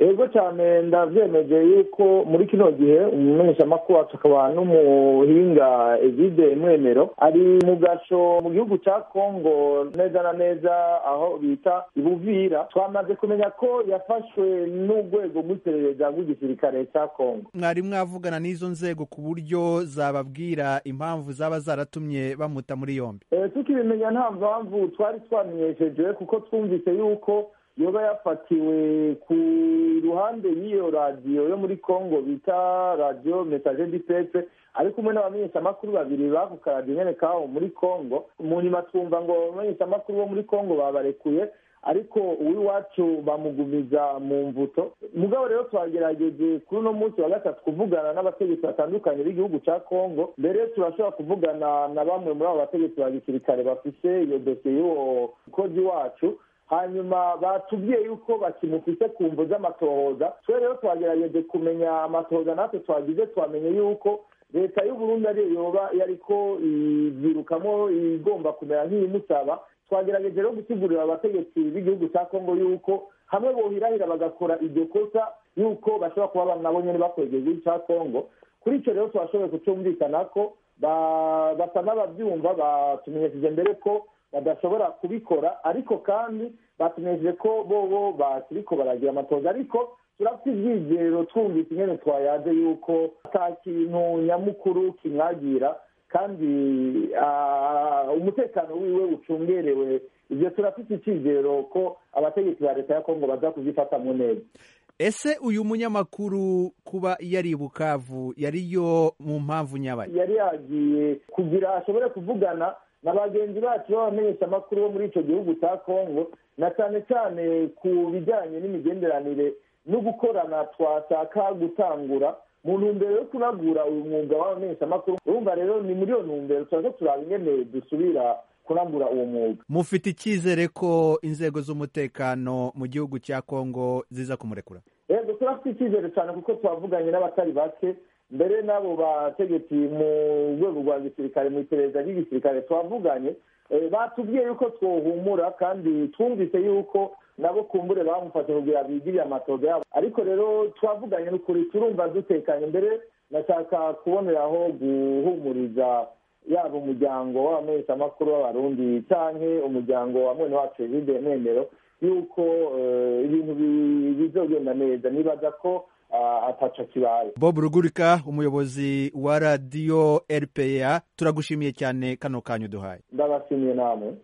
ego cyane ndavyemeje yuko muri kino gihe umumenyeshamakuru wacu akaba n'umuhinga egide mwemero ari mu gasho mu gihugu ca kongo neza na neza aho bita ibuvira twamaze kumenya ko yafashwe n'urwego rw'iperereza rw'igisirikare ca kongo mwari mwavugana n'izo nzego ku buryo zababwira impamvu zaba zaratumye bamuta muri yombi tukibimenya nta mpamvu twari twamenyesheje kuko twumvise yuko yoba yafatiwe ku ruhande y'iyo radiyo yo muri congo bita radiyo message du pepe ari kumwe n'abamenyeshamakuru babiri bako karadiyo nyene kaho muri congo mu nyuma twumva ngo abamenyeshamakuru bo muri congo babarekuye ariko uw'iwacu bamugumiza mu mvuto mugabo rero twagerageje kuri uno munsi wa gatatu kuvugana n'abategetsi batandukanye b'igihugu ca congo mbere turashobora kuvugana na bamwe muri abo bategetsi ba gisirikare bafise iyo dosiye y'uwo mukozi wacu hanyuma batubwiye yuko bakimufise ku mvu z'amatohoza twe rero twagerageje kumenya amatohoza natwe twagize twamenye yuko leta y'uburundi ariyo yoba yariko ivyirukamo igomba kumera nk'iyimusaba twagerageje rero gusigurira abategetsi b'igihugu cya kongo yuko hamwe bohirahira bagakora iryo kosa yuko bashobora kuba nabo nyene bakwegeza igihugu cya kongo kuri icyo rero twashoboye kucumvikana ko basa n'abavyumva batumenyesheje mbere ko badashobora kubikora ariko kandi batumenyesheje ko bobo bakiriko baragira amatoza ariko turafite ivyizero twumvise ingene twayaje yuko ata kintu nyamukuru kimwagira kandi umutekano wiwe ucungerewe ivyo turafite icizero ko abategetsi ba leta ya kongo baza kuvyifatamwo neza ese uyu munyamakuru kuba yari bukavu yariyo mu mpamvu nyabaye yari yagiye kugira ashobore kuvugana na bagenzi bacu b'abamenyeshamakuru bo muri ico gihugu ca kongo na cane cane ku bijanye n'imigenderanire no gukorana twashaka gutangura mu ntumbero yo kunagura uyu mwuga w'abamenyeshamakuru urumva rero ni muri iyo ntumbero turaza turaba ingene dusubira kunagura uwo mwuga mufite icyizere ko inzego z'umutekano mu gihugu cya kongo ziza kumurekura yego turafite icyizere cyane kuko twavuganye n'abatari bake mbere n'abo bategetsi mu rwego rwa gisirikare mu iperereza ry'igisirikare twavuganye batubwiye yuko twohumura kandi twumvise yuko nabo kumbure bamufashe kugira bigirire amatoga yabo ariko rero twavuganye n'ukuri turumva dutekanye mbere nashaka kuboneraho guhumuriza yaba umuryango w'abamenyeshamakuru w'abarundi canke umuryango wa mwene wacu evide mwemero yuko ibintu bizogenda neza nibaza ko ataco kibaye bob rugurika umuyobozi wa radiyo rpa turagushimiye cyane kano kanyu duhaye ndabashimiye namwe